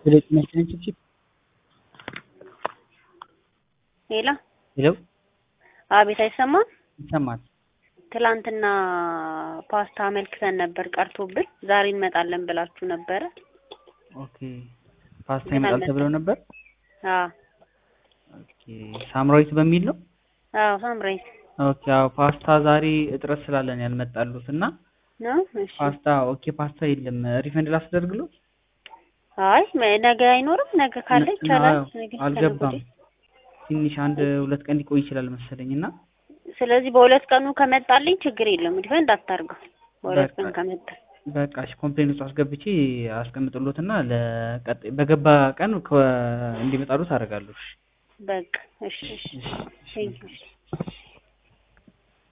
ሁለት መሰለኝ ችፕችፕ ሄሎ ሄሎ አቤት፣ አይሰማም? ይሰማል። ትላንትና ፓስታ አመልክተን ነበር ቀርቶብን፣ ዛሬ እንመጣለን ብላችሁ ነበረ። ኦኬ ፓስታ ይመጣል ተብለው ነበር። አዎ ኦኬ ሳምራዊት በሚል ነው። አዎ፣ ሳምራይት ኦኬ አዎ ፓስታ ዛሬ እጥረት ስላለን ያልመጣሉት እና ነው። እሺ ፓስታ ኦኬ ፓስታ የለም። ሪፈንድ ላስደርግሎት? አይ መ- ነገ አይኖርም። ነገ ካለ ይቻላል። አዎ፣ ነገ አልገባም። ከነገ ወዲያ። ትንሽ አንድ ሁለት ቀን ሊቆይ ይችላል መሰለኝ እና ስለዚህ በሁለት ቀኑ ከመጣልኝ ችግር የለም። ሪፈንድ አታርገው። በሁለት በቃ ቀን ከመጣ በቃ እሺ ኮምፕሌን ውስጥ አስገብቼ አስቀምጥሎትና ለቀጣይ በገባ ቀን ከ- እንዲመጣሉት አደርጋለሁ። እሺ በቃ እሺ፣ እሺ። እሺ፣ እሺ። ቴንኪው